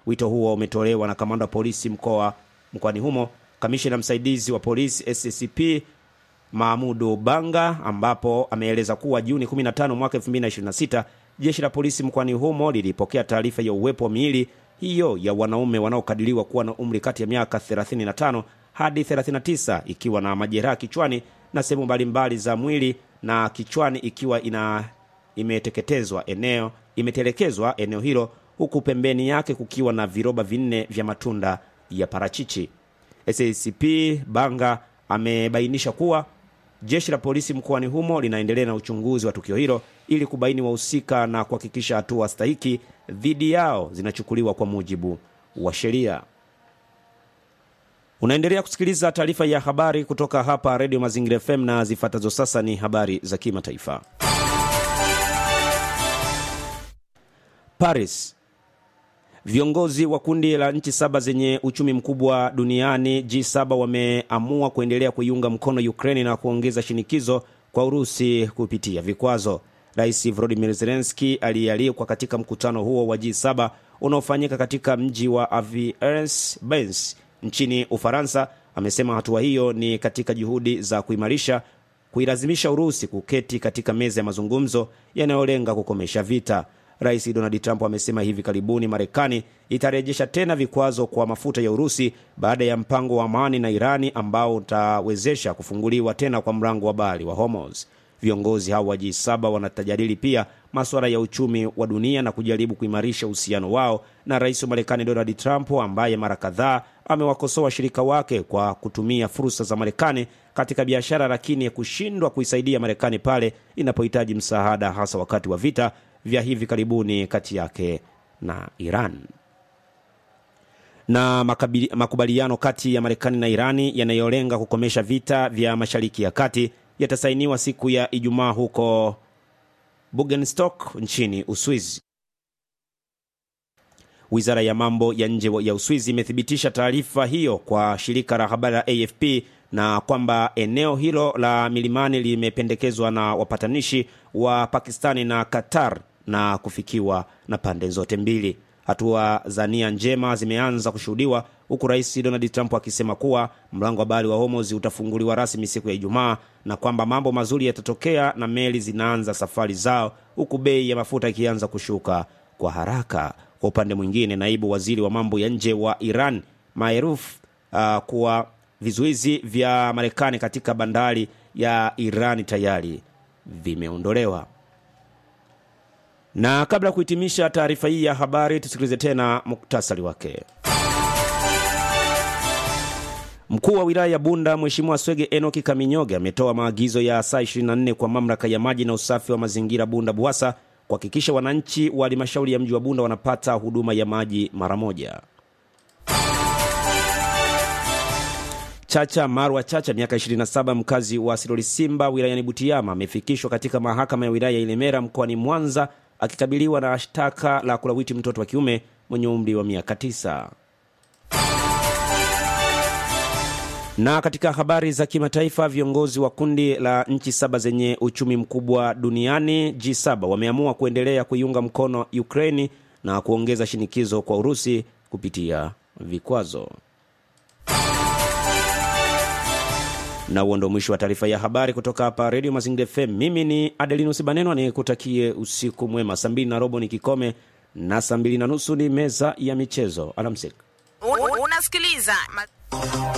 Wito huo umetolewa na kamanda wa polisi mkoa mkoani humo, kamishina msaidizi wa polisi SCP Mahmudu Banga, ambapo ameeleza kuwa Juni 15 mwaka 2026 jeshi la polisi mkoani humo lilipokea taarifa ya uwepo wa miili hiyo ya wanaume wanaokadiriwa kuwa na umri kati ya miaka 35 hadi 39 ikiwa na majeraha kichwani na sehemu mbalimbali za mwili na kichwani ikiwa ina imeteketezwa eneo imetelekezwa eneo hilo huku pembeni yake kukiwa na viroba vinne vya matunda ya parachichi. SACP Banga amebainisha kuwa jeshi la polisi mkoani humo linaendelea na uchunguzi wa tukio hilo ili kubaini wahusika na kuhakikisha hatua stahiki dhidi yao zinachukuliwa kwa mujibu wa sheria. Unaendelea kusikiliza taarifa ya habari kutoka hapa Redio Mazingira FM na zifuatazo sasa ni habari za kimataifa. Paris. Viongozi wa kundi la nchi saba zenye uchumi mkubwa duniani G7 wameamua kuendelea kuiunga mkono Ukraini na kuongeza shinikizo kwa Urusi kupitia vikwazo. Rais Volodymyr Zelensky aliyealikwa katika mkutano huo wa G7 unaofanyika katika mji wa Aviez-Benz nchini Ufaransa amesema hatua hiyo ni katika juhudi za kuimarisha kuilazimisha Urusi kuketi katika meza ya mazungumzo yanayolenga kukomesha vita. Rais Donald Trump amesema hivi karibuni Marekani itarejesha tena vikwazo kwa mafuta ya Urusi baada ya mpango wa amani na Irani ambao utawezesha kufunguliwa tena kwa mlango wa bahari wa Hormuz. Viongozi hao wa G7 wanatajadili pia masuala ya uchumi wa dunia na kujaribu kuimarisha uhusiano wao na rais wa Marekani Donald Trump ambaye mara kadhaa amewakosoa washirika wake kwa kutumia fursa za Marekani katika biashara, lakini kushindwa kuisaidia Marekani pale inapohitaji msaada, hasa wakati wa vita vya hivi karibuni kati yake na Iran. Na makabili, makubaliano kati ya Marekani na Irani yanayolenga kukomesha vita vya Mashariki ya Kati yatasainiwa siku ya Ijumaa huko Bugenstock nchini Uswizi. Wizara ya mambo ya nje ya Uswizi imethibitisha taarifa hiyo kwa shirika la habari la AFP na kwamba eneo hilo la milimani limependekezwa na wapatanishi wa Pakistani na Qatar na kufikiwa na pande zote mbili. Hatua za nia njema zimeanza kushuhudiwa huku Rais Donald Trump akisema kuwa mlango wa bahari wa Hormuz utafunguliwa rasmi siku ya Ijumaa na kwamba mambo mazuri yatatokea na meli zinaanza safari zao huku bei ya mafuta ikianza kushuka kwa haraka. Kwa upande mwingine, naibu waziri wa mambo ya nje wa Iran Maeruf uh, kuwa vizuizi vya Marekani katika bandari ya Irani tayari vimeondolewa. Na kabla ya kuhitimisha taarifa hii ya habari, tusikilize tena muktasari wake. Mkuu wa wilaya ya Bunda Mheshimiwa Swege Enoki Kaminyoge ametoa maagizo ya saa 24 kwa mamlaka ya maji na usafi wa mazingira Bunda BUWASA kuhakikisha wananchi wa halmashauri ya mji wa Bunda wanapata huduma ya maji mara moja. Chacha Marwa Chacha, miaka 27, mkazi wa Siloli Simba wilayani Butiama, amefikishwa katika mahakama ya wilaya ya Ilemera mkoani Mwanza akikabiliwa na shtaka la kulawiti mtoto wa kiume mwenye umri wa miaka 9. Na katika habari za kimataifa, viongozi wa kundi la nchi saba zenye uchumi mkubwa duniani G7 wameamua kuendelea kuiunga mkono Ukraini na kuongeza shinikizo kwa Urusi kupitia vikwazo. na huo ndo mwisho wa taarifa ya habari kutoka hapa redio mazingira fm mimi ni adelinus banenwa nikutakie usiku mwema saa mbili na robo ni kikome na saa mbili na nusu ni meza ya michezo alamsik Un- unasikiliza ma-